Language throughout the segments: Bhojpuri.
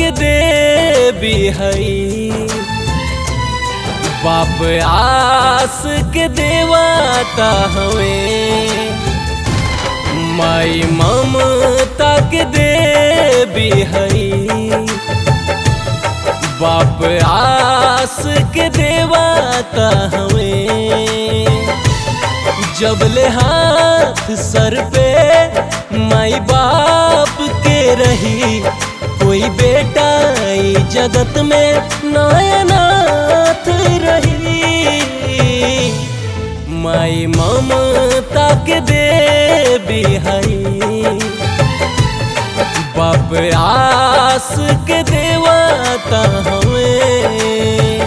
के देवी हई बाप आस के देवता हवे माई ममता के देवी हई बाप आस के देवता हवे जबले हाथ सर पे माई बाप के रही कोई बेटा ई जगत में नायनाथ रही माई ममता के देवी हई बाप आस के देवता हमें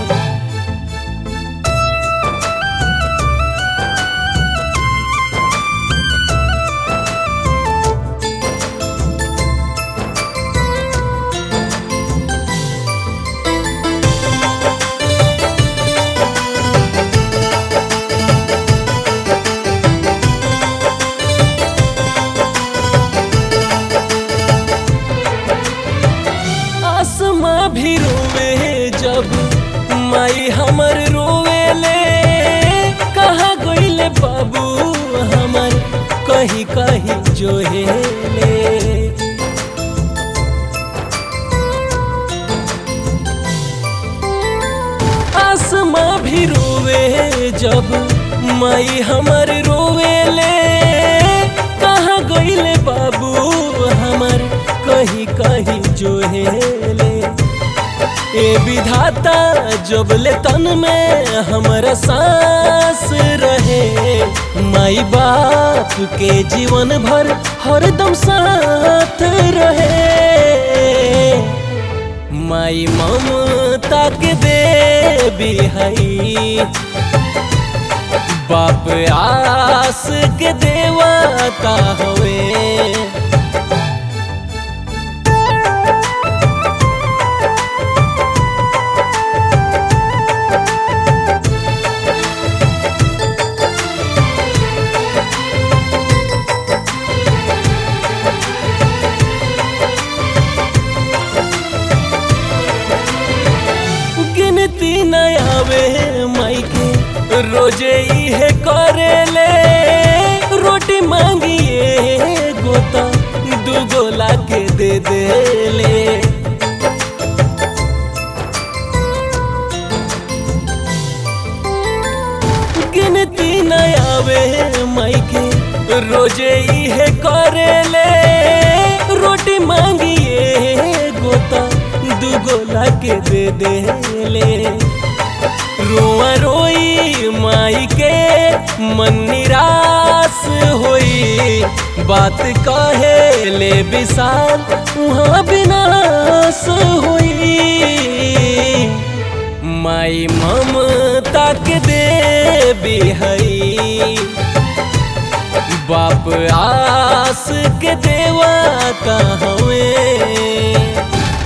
आसमा भी रोवे जब माई हमर रोवे ले कहाँ गईले बाबू हमर कहीं कहीं जोहे ले आसमा भी रोवे जब माई हमर रोवे ले कहाँ गईले बाबू हमर कहीं कहीं जोहेले ए विधाता जबले तन में हमरा सांस रहे माई बाप के जीवन भर हरदम साथ रहे माई ममता के देवी हई बाप आस के देवता हवे गिनती न आवे माई के रोजे इहे करे ले रोटी मांगिए गोता दू गोला के दे दे ले गिनती न आवे माई के रोजे इहे करे ले रोटी मांगिए गोता दू गोला के दे दे ले रोआ रोई माई के मन निराश होई बात कहे ले विशाल वहाँ विनाश होई माई ममता के देवी हई बाप आस के देवता हवे